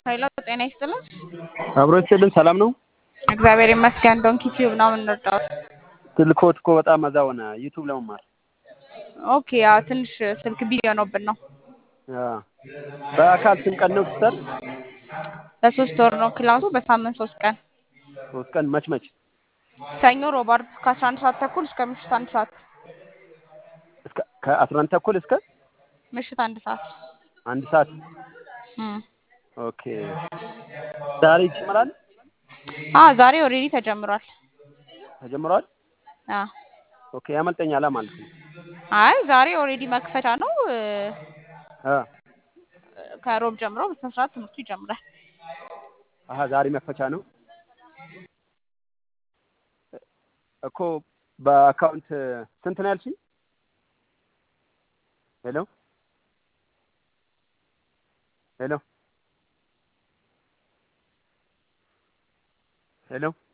ኃይለ ጤና ይስጥልን። አብሮ ይስጥልን። ሰላም ነው? እግዚአብሔር ይመስገን። ዶንኪ ቲዩብ ነው የምንወጣው። ስልክዎት እኮ በጣም እዛ ሆነ ዩቱብ ለመማር ኦኬ፣ ያው ትንሽ ስልክ ቢዚ ሆኖብን ነው። አዎ። በአካል ስንት ቀን ነው ሲሰጥ? በሶስት ወር ነው ክላሱ፣ በሳምንት ሶስት ቀን ሶስት ቀን መች መች? ሰኞ፣ ሮብ፣ ዓርብ ከአስራ አንድ ሰዓት ተኩል እስከ ምሽት አንድ ሰዓት እስከ ከአስራ አንድ ተኩል እስከ ምሽት አንድ ሰዓት አንድ ሰዓት። እም። ኦኬ። ዛሬ ይጀምራል? አ ዛሬ ኦልሬዲ ተጀምሯል። ተጀምሯል? አ ኦኬ። ያመልጠኛላ ማለት ነው። አይ ዛሬ ኦልሬዲ መክፈቻ ነው። እ፣ አ ከሮብ ጀምሮ በስነ ስርዓት ትምህርቱ ይጀምራል። አሀ ዛሬ መክፈቻ ነው እኮ። በአካውንት ስንት ነው ያልሽኝ? ሄሎ ሄሎ ሄሎ